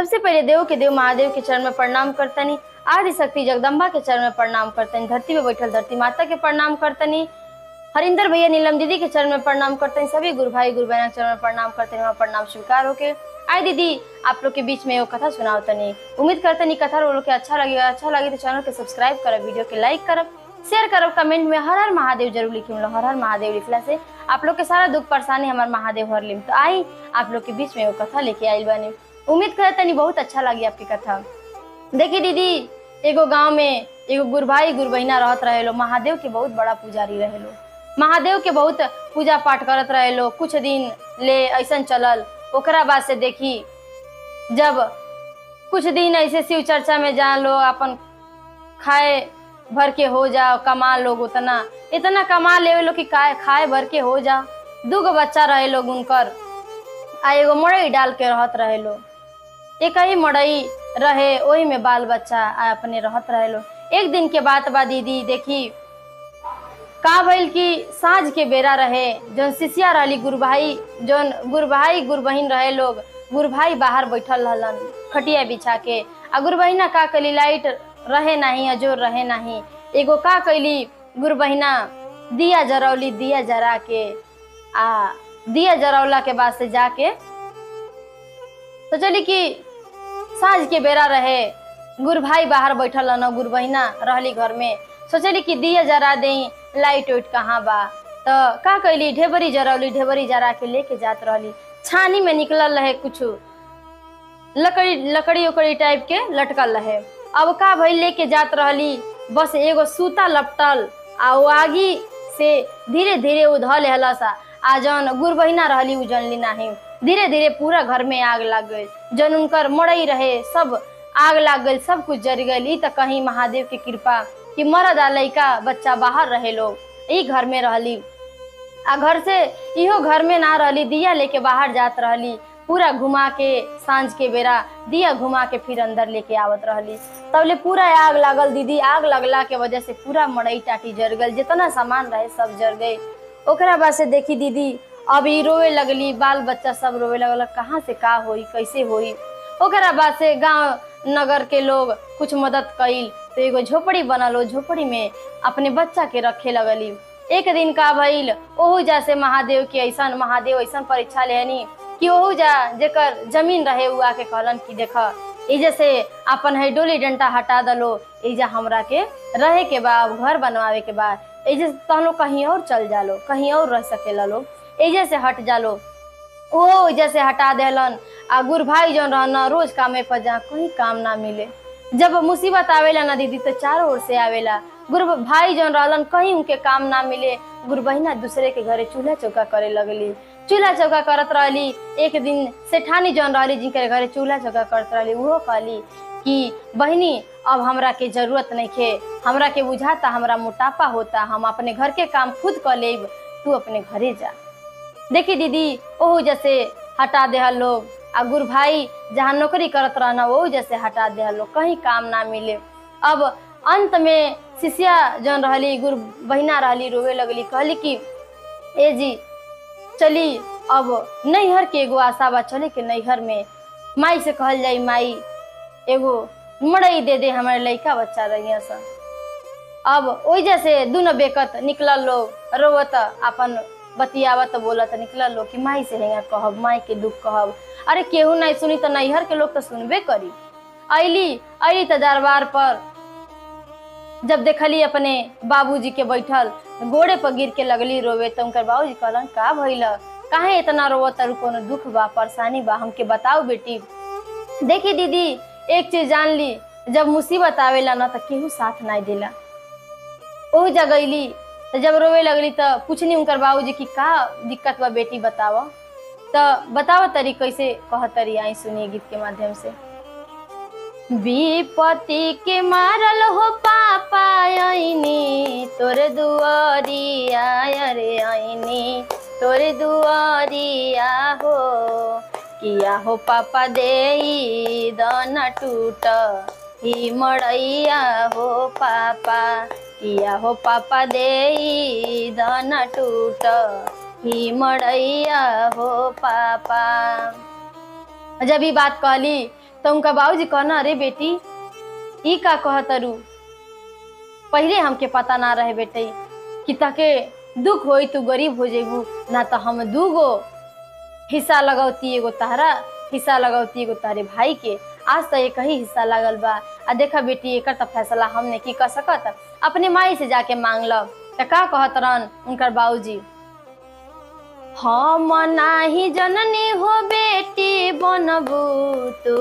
सबसे पहले देव के देव महादेव के चरण में प्रणाम करतनी आदि शक्ति जगदम्बा के चरण में प्रणाम करतनी धरती में बैठल धरती माता के प्रणाम करतनी हरिंदर भैया नीलम दीदी के चरण में प्रणाम करते हैं सभी गुरु भाई गुरु बहन के चरण में प्रणाम करते हैं वहाँ प्रणाम स्वीकार होके आए दीदी आप लोग के बीच में वो कथा सुनाओ तनी उम्मीद करते नहीं कथा लोग के अच्छा लगेगा अच्छा लगे तो चैनल के सब्सक्राइब करब वीडियो के लाइक करब शेयर करब कमेंट में हर हर महादेव जरूर लिखी मतलब हर हर महादेव लिखला से आप लोग के सारा दुख परेशानी हमार महादेव हर लिम तो आई आप लोग के बीच में वो कथा लेके आई बानी उम्मीद करते नहीं बहुत अच्छा लगी आपकी कथा देखिए दीदी एगो गांव में एगो गुरु भाई गुरु बहिना रहत रहे लो महादेव के बहुत बड़ा पुजारी रहे लो महादेव के बहुत पूजा पाठ करत रहे लो कुछ दिन ले ऐसन चलल ओकरा बाद से देखी जब कुछ दिन ऐसे शिव चर्चा में जा लो अपन खाए भर के हो जाओ कमा लोग उतना इतना कमा ले लो कि खाए खाए भर के हो जाओ दूगो बच्चा रहे लोग उनकर आ एगो मड़ई डाल के रहत रहे लो एक ही मड़ई रहे वही में बाल बच्चा आ अपने रहत रहे लो एक दिन के बात बा दीदी देखी का भइल कि साँझ के बेरा रहे जौन शिष्या रहली गुरु भाई जौन गुरु भाई गुरु बहिन रहे लोग गुरु भाई बाहर बैठल रहलन खटिया बिछा के आ गुरु बहिना का कली लाइट रहे नहीं अजोर रहे नहीं एगो का कैली गुरु बहिना दिया जरौली दिया जरा के आ दिया जरौला के बाद से जाके तो चली कि साँझ के बेरा रहे गुरु भाई बाहर बैठल न गुरु बहिना रहली घर में सोचली कि दिया जरा दे लाइट उइट कहाँ बा तो का कैली ढेबरी जरौली ढेबरी जरा के लेके जात रहली छानी में निकलल रहे कुछ लकड़ी लकड़ी उकड़ी टाइप के लटकल रहे अब का भइल लेके जात रहली बस एगो सूता लपटल आ वो आगी से धीरे धीरे उ धल हलसा आ जौन गुरु बहिना रहली उ जनली नाही धीरे धीरे पूरा घर में आग लग गई जौन उनकर मड़ई रहे सब आग लग गई सब कुछ जर गई त कहीं महादेव के कृपा कि मरद आ लइका बच्चा बाहर रहे लोग ई घर में रहली आ घर से इहो घर में ना रहली दिया लेके बाहर जात रहली पूरा घुमा के सांझ के बेरा दिया घुमा के फिर अंदर लेके आवत रहली तबले पूरा आग लागल दीदी आग लगला के वजह से पूरा मड़ई टाटी जर गल जितना सामान रहे सब जर गए ओकरा बाद से देखी दीदी अब ई रोवे लगली बाल बच्चा सब रोवे लगल कहाँ से का होई कैसे होई ओकरा बाद से गांव नगर के लोग कुछ मदद कइल तो एगो झोपड़ी बनल ओ झोपड़ी में अपने बच्चा के रखे लगली एक दिन का भइल ओहू जा से महादेव के ऐसन महादेव ऐसन परीक्षा लेनी कि ओहू जा जेकर जमीन रहे उ आके कहलन कि देख एजे से अपन है डोली डंटा हटा दलो एजा हमरा के रहे के बा अब घर बनवावे के बा एजे से तहन लोग कहीं और चल जालो कहीं और रह सकेला लोग एजे से हट जालो ओ जैसे हटा देलन आ गुरु भाई जौन रहना रोज कामे पर जा कहीं काम ना मिले जब मुसीबत आवेला ना दीदी तो चारों ओर से आवेला गुरु भाई जौन रहलन कहीं उनके काम ना मिले गुरु बहिना दूसरे के घरे चूल्हा चौका करे लगली चूल्हा चौका करत रहली एक दिन सेठानी जौन रहली जिनके घरे चूल्हा चौका करत रहली उहो कहली कि बहिनी अब हमरा के जरूरत नहीं खे हमरा के बुझाता हमरा मोटापा होता हम अपने घर के काम खुद कर लेब तू अपने घरे जा देखी दीदी ओहू जैसे हटा दे लोग आ गुरु भाई जहाँ नौकरी करत रहना वही जैसे हटा दे लोग कहीं काम ना मिले अब अंत में शिष्या जौन रहली गुरु बहिना रहली रोवे लगली कहली कि ए जी चली अब नैहर के एगो आशा बा चले के नैहर में माई से कहल जाई माई एगो मड़ई दे दे हमारे लड़का बच्चा रहिया सा अब ओई जैसे दुनो बेकत निकलल लोग रोवत अपन बतियावत बोलत निकलल लोग कि माई से हेंगा कहब माई के दुख कहब अरे केहू नहीं सुनी तो नैहर के लोग तो सुनबे करी अली अली तो दरबार पर जब देखली अपने बाबूजी के बैठल गोड़े पर गिर के लगली रोवे तो उनकर बाबूजी कहलन का भइल काहे इतना रोवत तारू कोनो दुख बा परेशानी बा हमके बताओ बेटी देखी दीदी एक चीज जान ली जब मुसीबत आवेला ना तो केहू साथ नहीं देला ओह जगैली तो जब रोवे लगली तो पूछनी उनकर बाबूजी की का दिक्कत बा बेटी बताव तो बताव तरी कैसे कह तरी आई सुनिए गीत के माध्यम से विपत्ति के मारल हो पापा आईनी तोरे दुआरिया अरे आईनी तोरे दुआरिया हो किया हो पापा दे दाना टूट ही मड़ैया हो पापा किया हो पापा दे दाना टूट ही मड़ैया हो पापा जब ई बात कहली तो उनका बाबूजी कहना अरे बेटी ई का कहतरू पहले हमके पता ना रहे बेटे कि ताके दुख होई तू गरीब हो जेबू ना तो हम दूगो हिस्सा लगौती एगो तहरा हिस्सा लगौती एगो तारे भाई के आज तो एक ही हिस्सा लागल बा आ देखा बेटी एकर तो फैसला हमने की कर सकत अपने माई से जाके मांग लब त का कहत रहन उनकर बाबूजी हम नाही जननी हो बेटी बनबू तू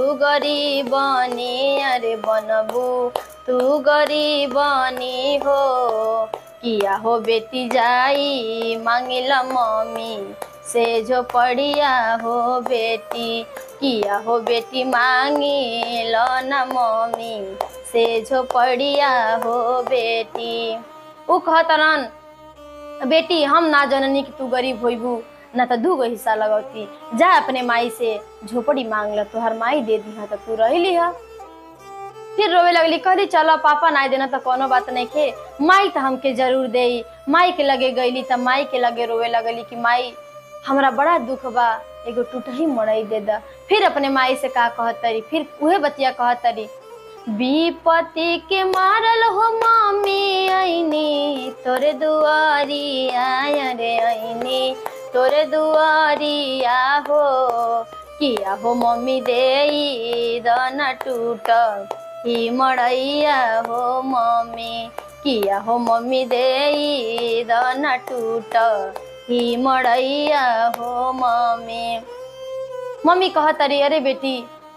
गरीबनी अरे बनबू तू गरीबनी हो किया हो बेटी जाई मांगिला मम्मी से जो पड़िया हो बेटी किया हो बेटी मांगी लो न मम्मी से जो पड़िया हो बेटी उ कहतरन बेटी हम ना जननी कि तू गरीब होइबू ना तो दूगो हिस्सा लगौती जा अपने माई से झोपड़ी मांग ल तोहर माई दे दी तो तू रह ली फिर रोवे लगली कहली चलो पापा ना देना तो कोनो बात नहीं खे माई तो हमके जरूर दे माई के लगे गईली तो माई के लगे रोवे लगली कि माई हमरा बड़ा दुख बा एगो टूटही मड़ई दे दा फिर अपने माई से का कहतरी फिर उहे बतिया कहतरी विपत्ति के मारल हो मामी आईनी तोरे दुआरी आया रे आईनी तोरे दुआरी हो किया हो मम्मी दे दना टूट ही मड़ैया हो मम्मी किया हो मम्मी दे दना टूट ही मड़ैया हो मम्मी मम्मी कहतरी अरे बेटी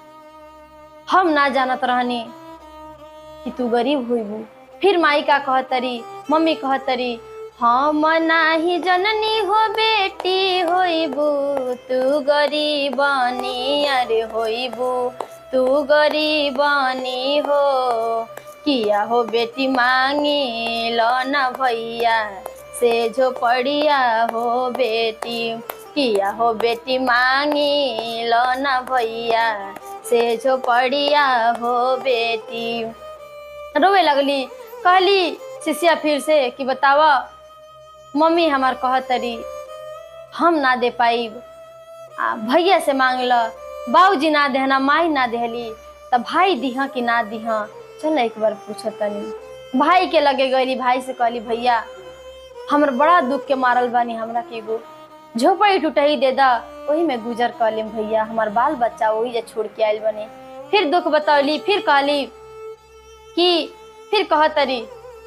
हम ना जानत रहनी कि तू गरीब होइबू फिर माई का कहतरी मम्मी कहतरी हम नाही जननी हो बेटी होइबू तू गरीबनी अरे होइबू तू गरीबनी हो किया हो बेटी मांगी लो न भैया से जो पड़िया हो बेटी किया हो बेटी मांगी लो न भैया से जो पड़िया हो बेटी रोवे लगली कहली शिष्या फिर से कि बतावा मम्मी हमार कहतरी हम ना दे पाइब आ भैया से मांग ल बाबूजी ना देहना माई ना देहली तब भाई दिहा कि ना दिहा चल एक बार पूछ तनी भाई के लगे गईली भाई से कहली भैया हमर बड़ा दुख के मारल बानी हमरा के एगो झोपड़ी टूटही दे दा वही में गुजर कर लेम भैया हमार बाल बच्चा वही जे छोड़ के आयल बने फिर दुख बतौली फिर कहली कि फिर कहतरी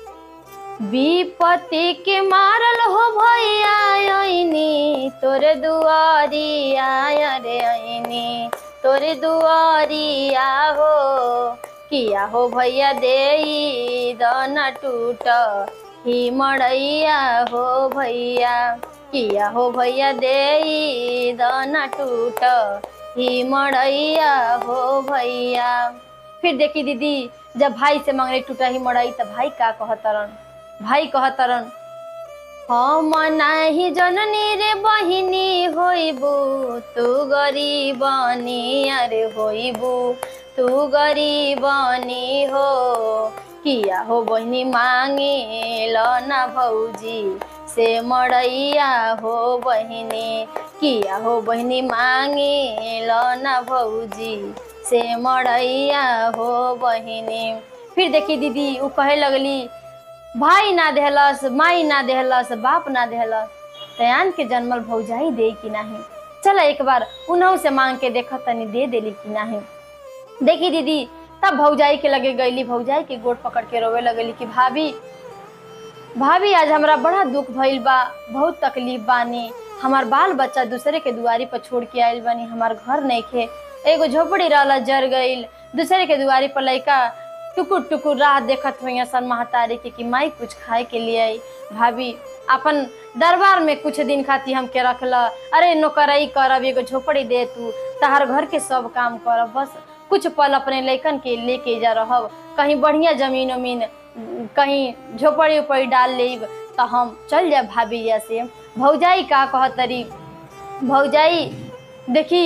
विपत्ति के मारल हो भैया आईनी तोरे दुआरी आया रे आईनी तोरे दुआरी हो किया हो भैया दे दना टूट ही मड़ैया हो भैया किया हो भैया दे दना टूट ही मड़ैया हो भैया फिर देखी दीदी जब भाई से मांगले टूटा ही मड़ाई तब भाई का कहतरन भाई कहतरन हम नाही जननी रे बहिनी होइबू तू गरीबनी अरे होइबू तू गरीबनी हो किया हो बहिनी मांगे लो ना भौजी से मड़ैया हो बहिनी किया हो बहिनी मांगे लो ना भौजी से मड़ैया हो बहिनी फिर देखी दीदी उ कहे लगली भाई ना देहलस माई ना देहलस बाप ना देहलस तयान के जन्मल भौजाई दे कि नाही चल एक बार उन्हों से मांग के देख तनी दे देली कि नाही देखी दीदी तब भौजाई के लगे गईली भौजाई के गोड़ पकड़ के रोवे लगली कि भाभी भाभी आज हमरा बड़ा दुख भइल बा बहुत तकलीफ बानी हमार बाल बच्चा दूसरे के दुआरी पर छोड़ के आइल बानी हमार घर नहीं खे एगो झोपड़ी रहला जर गईल दूसरे के दुआरी पर लइका टुकुर टुकुर राह देखत हुई सन महतारी के कि माई कुछ खाए के लिए आई भाभी अपन दरबार में कुछ दिन खाती हमके रखल अरे नौकरई करब एगो झोपड़ी दे तू तहार घर के सब काम करब बस कुछ पल अपने लइकन के लेके जा रहब कहीं बढ़िया जमीन उमीन कहीं झोपड़ी उपड़ी डाल लेब तो हम चल जाए भाभी या से भौजाई का कहतरी भौजाई देखी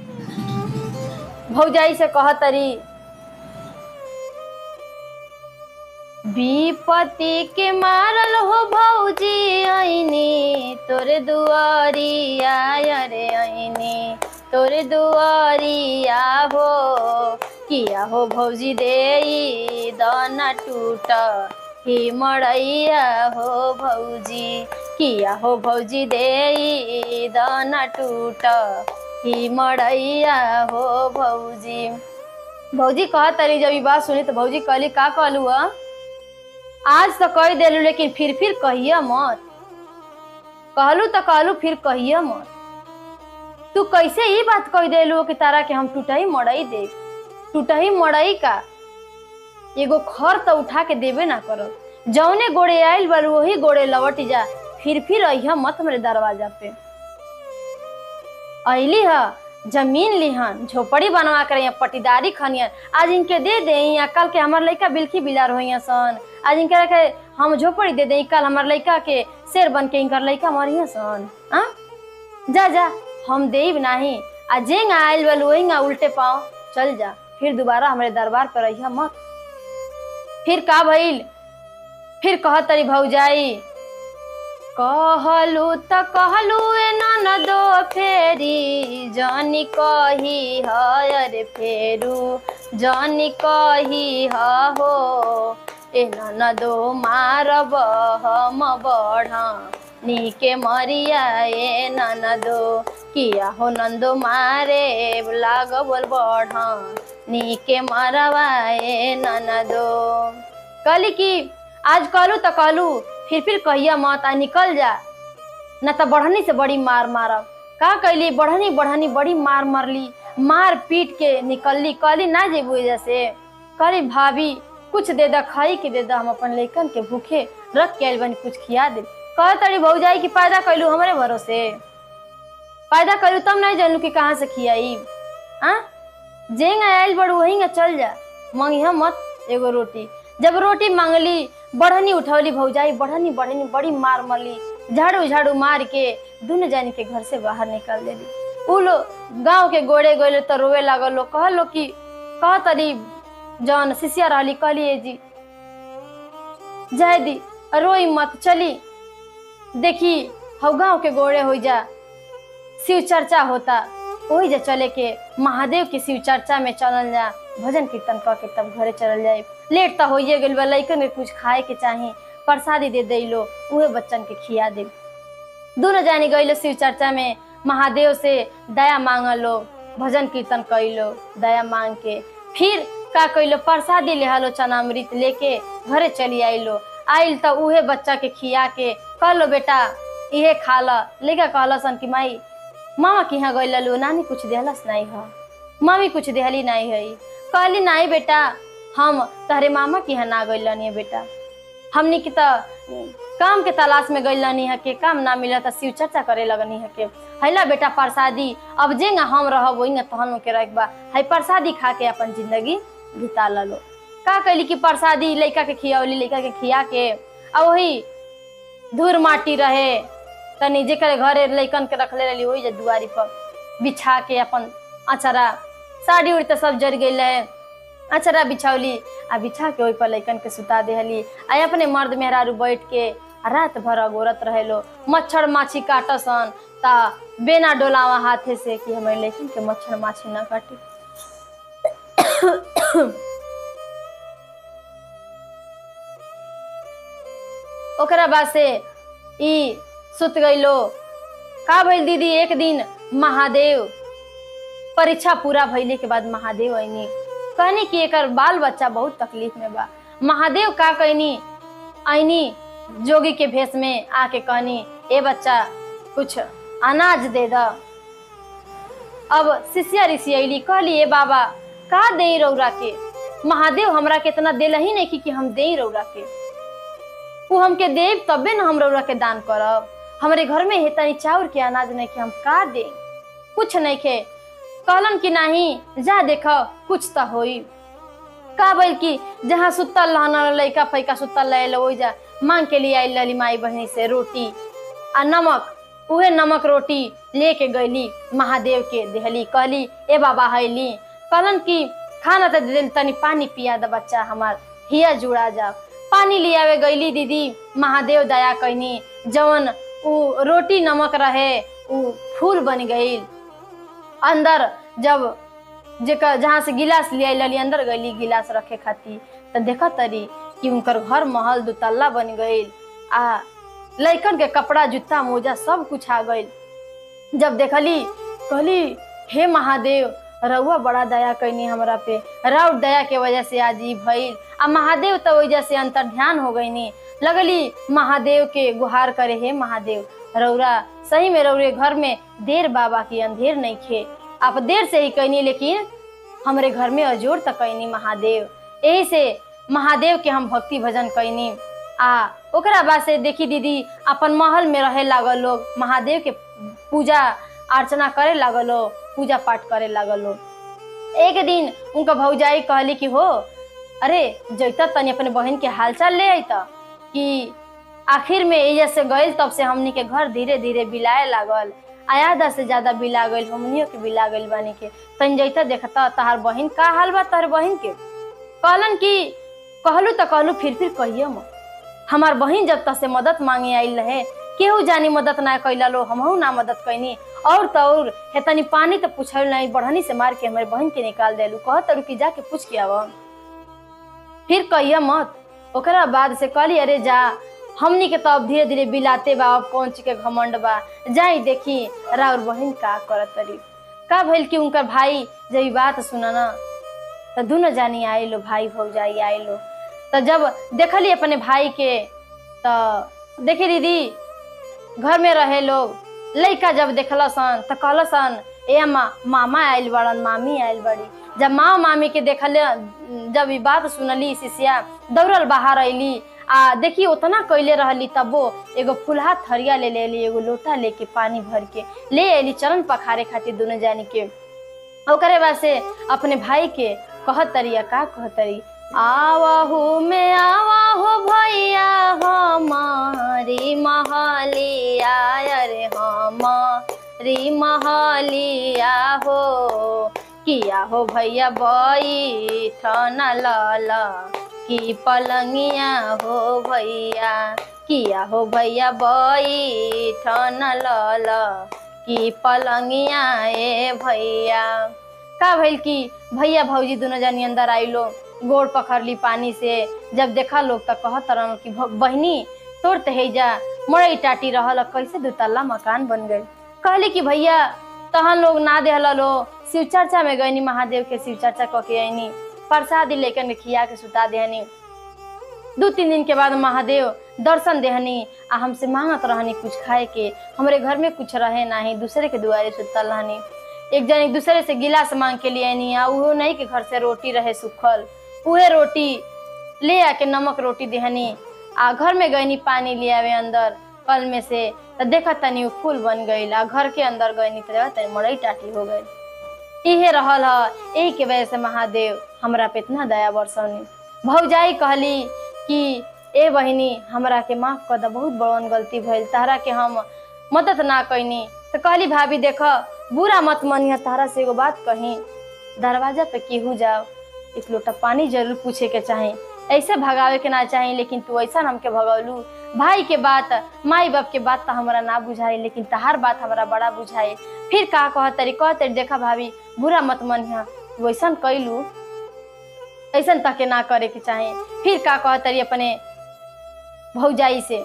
भौजाई से कहतरी विपत्ति के मारल हो भौजी आईनी तोरे दुआरी आया रे आईनी तोरे दुआरिया हो किया हो भौजी दे दाना टूट ही मड़ैया हो भौजी किया हो भौजी दे दाना टूट ही मड़ैया हो भौजी भौजी कह तरी जब ई बात सुनी तो भौजी कहली का कहलू ह आज तो कह देलू लेकिन फिर फिर कहिया मत कहलू तो कहलू फिर कहिया मत तू कैसे ही बात कह देलू कि तारा के हम टूटही मड़ई दे टूटही मड़ई का एगो खर तो उठा के देबे ना करब जौने गोड़े आइल बार वही गोड़े लौट जा फिर फिर अहिया मत मेरे दरवाजा पे अली ह जमीन लिहन झोपड़ी बनवा कर यहाँ पटीदारी खनियन आज इनके दे दे यहाँ कल के हमार लड़का बिल्की बिलार हो सन आज इनके रखे हम झोपड़ी दे दे कल हमार लड़का के शेर बन के इनकर लड़का मरिया सन आ जा जा हम देब नाही आ जेंग आयल बल वही उल्टे पाँव चल जा फिर दोबारा हमारे दरबार पर रहिया मत फिर का भइल फिर कह तरी भौजाई कहलू त कहलू ए ननदो फेरी जानी कही हर फेरू जानी कही हो ए ननदो मारब हम बढ़ा नीके मरिया ए ननदो किया हो नंदो मारे लाग बोल बढ़ा नीके मरवा ए ननदो कहली कि आज कहलू तो कहलू फिर फिर कहिया मत आ निकल जा न तो बढ़नी से बड़ी मार मारब का कैली बढ़नी बढ़नी बड़ी मार मारली मार पीट के निकलली कहली ना जेबू जैसे कहली भाभी कुछ दे दा खाई के दे दा हम अपन लेकन के भूखे रख के आइल बनी कुछ खिया दे कह तड़ी भौजाई की पैदा कैलू हमारे भरोसे पैदा कैलू तब नहीं जानलू कि कहाँ से खियाई आ जेंग आयल बड़ वही चल जा मंगिया मत एगो रोटी जब रोटी मांगली बढ़नी उठौली भौजाई बढ़नी बढ़नी बड़ी मार मरली झाड़ू झाड़ू मार के दुनू जानी के घर से बाहर निकाल देली उ लोग गाँव के गोड़े गोले तो रोवे लागल लोग कहलो कि कह तरी जौन शिष्या रहली कहलिए जी जाय दी रोई मत चली देखी हौ गाँव के गोड़े हो जा शिव चर्चा होता वही जा चले के महादेव के शिव चर्चा में चलल जा भजन कीर्तन क के तब घरे चलल जाए लेट तो होइए गेल बा लइकन के कुछ खाए के चाही प्रसादी दे देलो उहे बच्चन के खिया दे दोनों जानी गइलो शिव चर्चा में महादेव से दया मांगलो भजन कीर्तन कैलो दया मांग के फिर का कैलो प्रसादी लेहलो चनामृत लेके घरे चली आइलो आइल तो उहे बच्चा के खिया के कहलो बेटा इहे खा ल लेके कहलसन कि माई मामा के यहाँ गइल लो नानी कुछ देहलस नहीं ह मम्मी कुछ देहली नहीं है कहली नहीं बेटा हम तहरे मामा के यहाँ ना गइल है बेटा हमनी की तो काम के तलाश में गइल है के काम ना मिला तो शिव चर्चा करे लगनी है के हैला बेटा प्रसादी अब जेंगा हम रहब वही तहन के रखबा है प्रसादी खा के अपन जिंदगी बिता लो का कैली कि प्रसादी लड़का के खियावली लड़का के खिया के आ वही धूर माटी रहे तनी जेकर घरे लैकन के रखले रहली वही जे दुआरी पर बिछा के अपन अचरा साड़ी उड़ी तो सब जर गई है अचरा बिछौली आ बिछा के ओहि पर लैकन के सुता देहली आ अपने मर्द मेहरारू बैठ के आ रात भर अगोरत रहेलो मच्छर माछी काटसन ता बेना डोलावा हाथे से कि हमारे लैकन के मच्छर माछी ना काटे ओकरा बाद से ई सुत गईलो का भइल दीदी एक दिन महादेव परीक्षा पूरा भइले के बाद महादेव आईनी कहनी कि एकर बाल बच्चा बहुत तकलीफ में बा महादेव का कहनी आईनी जोगी के भेष में आके कहनी ए बच्चा कुछ अनाज दे द अब शिष्या ऋषि अली कहली ए बाबा का दे रौरा के महादेव हमरा के इतना दिल ही नहीं कि हम दे रौरा के वो हमके देव तबे न हम रौरा के दान करब हमारे घर में है तनी चाउर के अनाज नहीं के हम का दे कुछ नहीं के कहलन कि नहीं जा देख कुछ तो होई का बोल कि जहाँ सुतल रहना लड़का फैका सुतल रहे वही जा मांग के लिए आई लली माई बहनी से रोटी आ नमक उहे नमक रोटी लेके गईली महादेव के देहली कहली ए बाबा हैली कहलन कि खाना तो दे देली, तनी पानी पिया द बच्चा हमार हिया जुड़ा जाओ पानी ले आवे गईली दीदी महादेव दया कहनी जवन उ रोटी नमक रहे उ फूल बन गईल अंदर जब जेकर जहाँ से गिलास ले आइल अंदर गईली गिलास रखे खातिर तो देखा तरी कि उनकर घर महल दुतल्ला बन गईल आ लइकन के कपड़ा जूता मोजा सब कुछ आ गईल जब देखली कहली हे महादेव रउआ बड़ा दया कैनी हमरा पे राउर दया के वजह से आज ई भइल आ महादेव तो वजह से अंतर ध्यान हो गईनी लगली महादेव के गुहार करे हे महादेव रौरा सही में रौरे घर में देर बाबा की अंधेर नहीं खे आप देर से ही कैनी लेकिन हमरे घर में अजोर तक कैनी महादेव यही से महादेव के हम भक्ति भजन कैनी आ ओकरा बाद से देखी दीदी अपन महल में रहे लागल लोग महादेव के पूजा अर्चना करे लागल लोग पूजा पाठ करे लागल लोग एक दिन उनका भौजाई कहली कि हो अरे जैता तनी अपने बहन के हालचाल ले अत कि आखिर में एजा से गइल तब से हमनी के घर धीरे धीरे बिलाए लागल आयादा से ज्यादा बिला गइल हमनियो के बिला गइल बानी के तन जैता देखता तहार बहन का हाल बा तहार बहन के कहलन कि कहलू तो कहलू फिर फिर कहिए मत हमार बहन जब तक से मदद मांगे आइल रहे केहू जानी मदद ना कैला लो हमहू ना मदद कैनी और तो और हे तनी पानी तो पूछल नहीं बढ़नी से मार के हमारे बहन के निकाल देलू कह तरू कि जाके पूछ के आव फिर कहिए मत ओकरा बाद से कहली अरे जा हमनी के तो अब धीरे धीरे बिलाते बा अब कौन चीज के घमंड बा जाई देखी राउर बहन का करत तरी का भइल कि उनकर भाई जब ई बात सुना ना तो दोनों जानी आए लो भाई भौजाई आए लो तो जब देखली अपने भाई के तो देखी दीदी घर में रहे लोग लइका जब देखल सन तो कहल सन ए मा, मामा आयल बड़न मामी आयल बड़ी जब माँ मामी के देखल जब ई बात सुनली शिष्या दौड़ल बाहर अली आ देखी उतना कैले रहली तबो एगो फुलहा थरिया ले लेली एगो लोटा लेके पानी भर के ले अली चरण पखारे खातिर दोनों जानी के ओकरे बाद से अपने भाई के कहत तरिया का कहत तरी आवाहू में आवाहू भैया हमारी महलिया अरे हमारी महलिया हो किया हो भैया बैठन लाला की पलंगिया हो भैया किया हो भैया बैठन लाला की पलंगिया ए भैया का भइल कि भैया भौजी दोनों जानी अंदर आइलो गोड़ पकड़ली पानी से जब देखा लोग तो कहत रहन कि भ- बहिनी तोर तहेजा मड़ई टाटी रहल कैसे दुतल्ला मकान बन गए कहली कि भैया तहन लोग ना देहला लो शिव चर्चा में गईनी महादेव के शिव चर्चा क के आईनी प्रसादी लेकर के खिया के सुता देहनी दू तीन दिन के बाद महादेव दर्शन देहनी आ हमसे मांगत रहनी कुछ खाए के हमरे घर में कुछ रहे नाही दूसरे के दुआरे सुतल रहनी एक जन एक दूसरे से गिलास मांग के लिए आनी आ उहो नहीं के घर से रोटी रहे सुखल उहे रोटी ले आके नमक रोटी देहनी आ घर में गईनी पानी ले आवे अंदर कल में से तो देखा तनी उ फूल बन गईल आ घर के अंदर गईनी तो देखा तनी मड़ई टाटी हो गई इहे रहल ह यही के वजह से महादेव हमरा पे इतना दया बरसौनी भौजाई कहली कि ए बहिनी हमरा के माफ कर द बहुत बड़न गलती भइल तारा के हम मदद ना कैनी तो कहली भाभी देख बुरा मत मनिह तारा से एगो बात कही दरवाजा पे केहू जाओ एक लोटा पानी जरूर पूछे के चाही ऐसे भगावे के ना चाही लेकिन तू ऐसा हमके भगौलू भाई के बात माई बाप के बात तो हमरा ना बुझाई लेकिन तहार बात हमरा बड़ा बुझाई फिर का कह तरी कह तरी देखा भाभी बुरा मत मनिह तू ऐसा कैलू ऐसा तके ना करे के चाही फिर का कह तरी अपने भौजाई से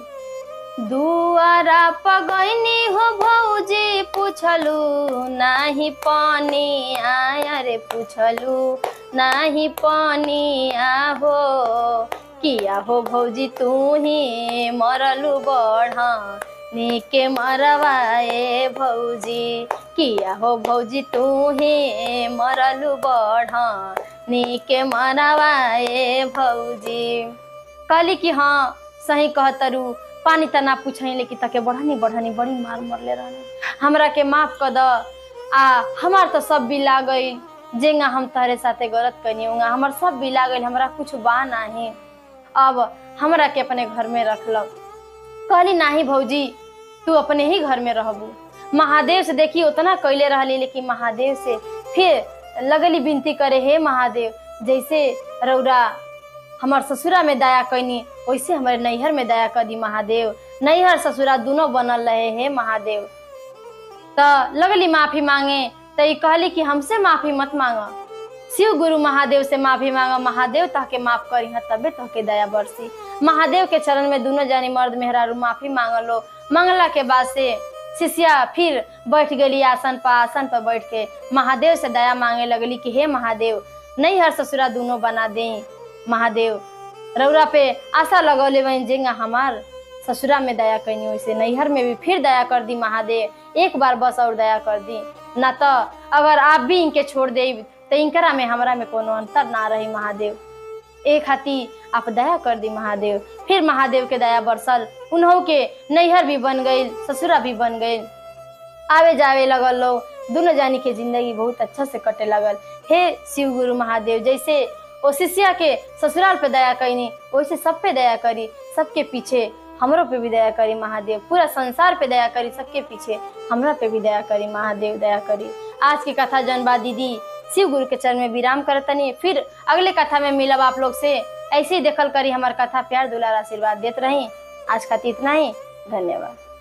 दुआरा पगैनी हो भौजी पूछलू नाही पानी आया रे पूछलू नाही पानी आहो किया हो भौजी तू ही मरलू बढ़ा नीके मरवाए भौजी किया हो भौजी तू ही मरलू बढ़ा नीके मरवाए भौजी कहली कि हाँ सही कहतरू पानी त ना पूछही लेकिन तके बढ़नी बढ़नी बड़ी मार मरले रहनी हमरा के माफ कर द आ हमार तो सब बिला गईल जेंगा हम तहरे साथे गलत कनी होंगे हमार सब बिला गईल हमरा कुछ बा नाही अब हमरा के अपने घर में रखलक कहली नाही भौजी तू अपने ही घर में रहबू महादेव से देखी उतना कैले रहली लेकिन महादेव से फिर लगली विनती करे हे महादेव जैसे रौरा हमार ससुरा में दया कैनी वैसे हमारे नैहर में दया कर दी महादेव नैहर ससुरा दोनों बनल रहे हे महादेव तो लगली माफी मांगे तो ई कहली कि हमसे माफी मत मांगा शिव गुरु महादेव से माफी मांगा महादेव तहके माफ करी है तबे तहके दया बरसी महादेव के चरण में दोनों जानी मर्द मेहरारू माफी मांगलो मंगला के बाद से शिष्या फिर बैठ गई आसन पर आसन पर बैठ के महादेव से दया मांगे लगली कि हे महादेव नहीं हर ससुरा दोनों बना दे महादेव रौरा पे आशा लगौले वहीं जेंगा हमार ससुरा में दया कैनी वैसे नैहर में भी फिर दया कर दी महादेव एक बार बस और दया कर दी ना तो अगर आप भी इनके छोड़ दे तो इनकरा में हमरा में कोनो अंतर ना रही महादेव एक हाथी आप दया कर दी महादेव फिर महादेव के दया बरसल उन्हों के नैहर भी बन गई ससुरा भी बन गई आवे जावे लगल लोग दोनों जानी के जिंदगी बहुत अच्छा से कटे लगल हे शिव गुरु महादेव जैसे ओ शिष्या के ससुराल पे दया कईनी वैसे सब पे दया करी सबके पीछे हमरो पे भी दया करी महादेव पूरा संसार पे दया करी सबके पीछे हमरा पे भी दया करी महादेव दया करी आज की कथा जनबा दीदी शिव गुरु के चरण में विराम करतनी फिर अगले कथा में मिलब आप लोग से ऐसे ही देखल करी हमार कथा प्यार दुलार आशीर्वाद देत रही आज खातिर इतना ही धन्यवाद